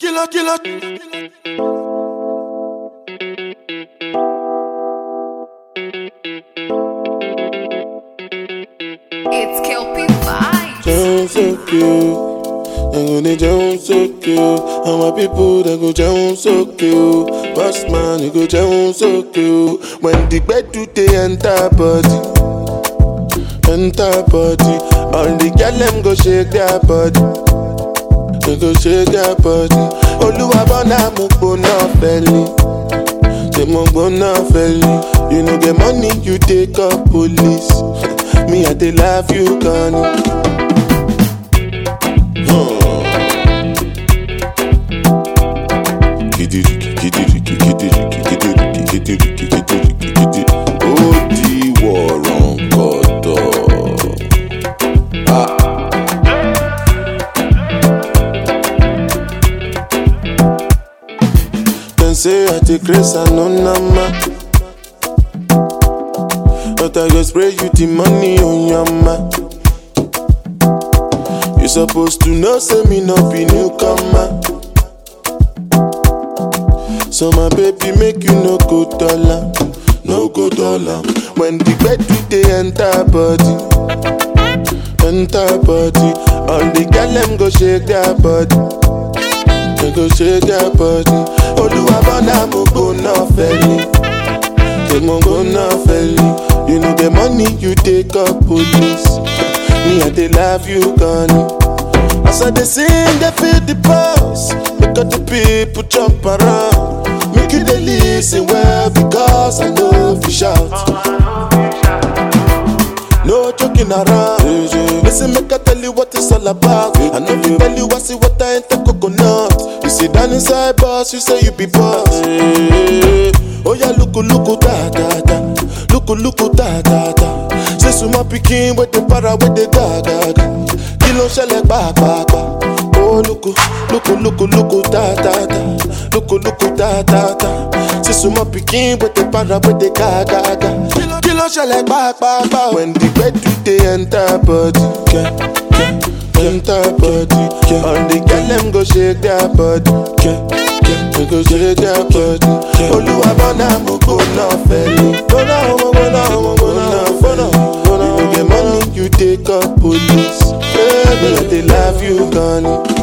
Killer, killer. It's Kelpie Vibes. Jẹun sókè o, ẹ̀rù ni jẹun sókè o, àwọn people dem go jẹun sókè o, boss man you go jẹun sókè o, when the gbedu dey enter body, enter body, all the girl dem go shake their body, they go shake their body, olúwa bọ́nà mo gbóná fẹ́lẹ̀. Say mo gbóná fẹ́lẹ̀, you no get money you take up police, me I dey love you gan ni. ó di wọ̀rọ̀ kọ̀tọ̀. Dem say I dey craze and no nama. But I go spray you the money on your ma. You supposed to know say me no be newcomer. So my baby make you no go dollar, no go dollar. When the bed dey enter body, enter body. All the girl them go shake their body, they go shake their body. Olúwa bọ́dà mo gbóná fẹ́lẹ̀, ṣé mo gbóná fẹ́lẹ̀? You know the money you take up police, me I dey love you gan ni. As I dey sing, they feel the pulse. Make all the people jump around. Make you dey listen well because I know if you shout. No joking around. Listen, make I tell you what it's all about. I know if you tell you I see what I ain't the coconut. You sit down inside boss, you say you be boss. Oh yeah, look, look, da da da. Look, look, da da da. Say suma pikin with the para with the ga ga ga. Kí ló ń ṣẹlẹ̀ pàápàá? Oh lóko lóko lóko lóko tá tá tá lóko lóko tá tá tá. Say suma pikin with the para with the ga ga ga. Kí ló ń ṣẹlẹ̀ pàápàá? When the gbedu dey enter body. Yeah, yeah, enter body. Yeah. All the girl dem go shake their body. Yeah, yeah, they go shake their body. Olúwa bọ́nà mo gbóná fẹ́lẹ̀. Gbóná mo gbóná mo gbóná gbóná gbóná. You no get money you take up police. Baby, I dey love you gan ni.